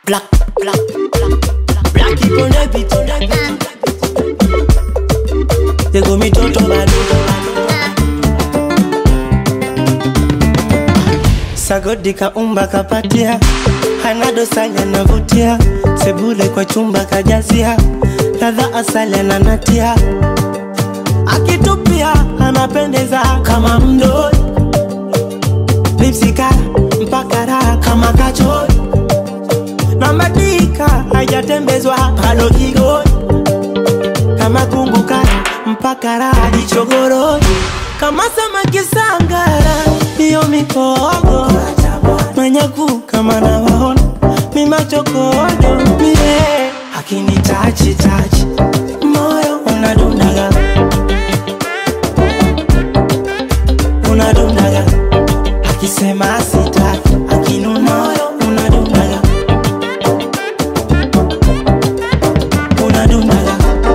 black, black, black. Black people on the beat, on the beat. They go me toto bado. Sagodi kaumba kapatia, hana dosari anavutia, sebule kwa chumba kajazia, ladha asali ananatia, akitupia anapendeza kama mdoi, lipsika mpaka raha kama kachori, na madika hajatembezwa palo kigoi, kama kumbuka mpaka raha jichogoroi, kama samaki sangara, hiyo mikogo manyaku kama nawaona mimachokodo mie akini tachi tachi moyo unadundaga unadundaga akisema sitaki akinuna moyo unadundaga unadundaga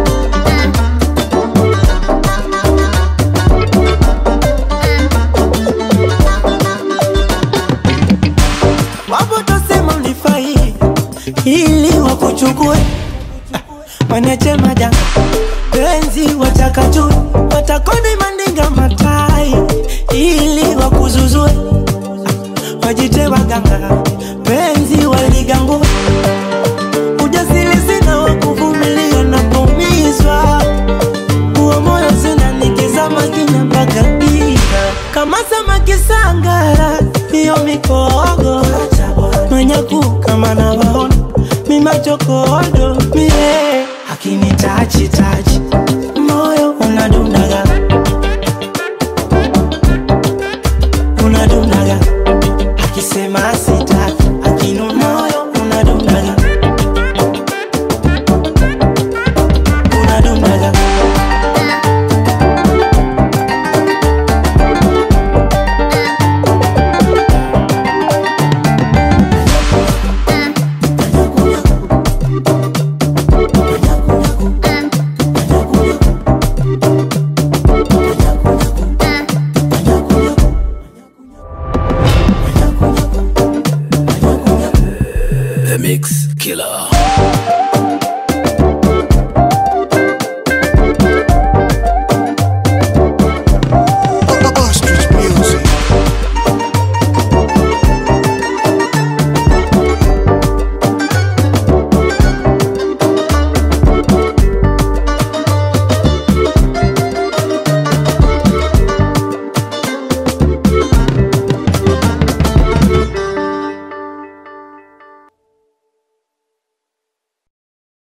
wapo tosema mlifai ili wakuchukue wanache majanga penzi watakatu watakoni mandinga matai ili wakuzuzue wajite waganga penzi waligangu ujasiri sina wakuvumilia na kumizwa huo moyo sina nikizama kina mpaka giza kama samaki sangara hiyo mikogo manyaku kama nawaona mimachokodo mie akini tachi tachi moyo unadundaga unadundaga akisema sitaki akinuna moyo unadundaga unadundaga The Mix Killer.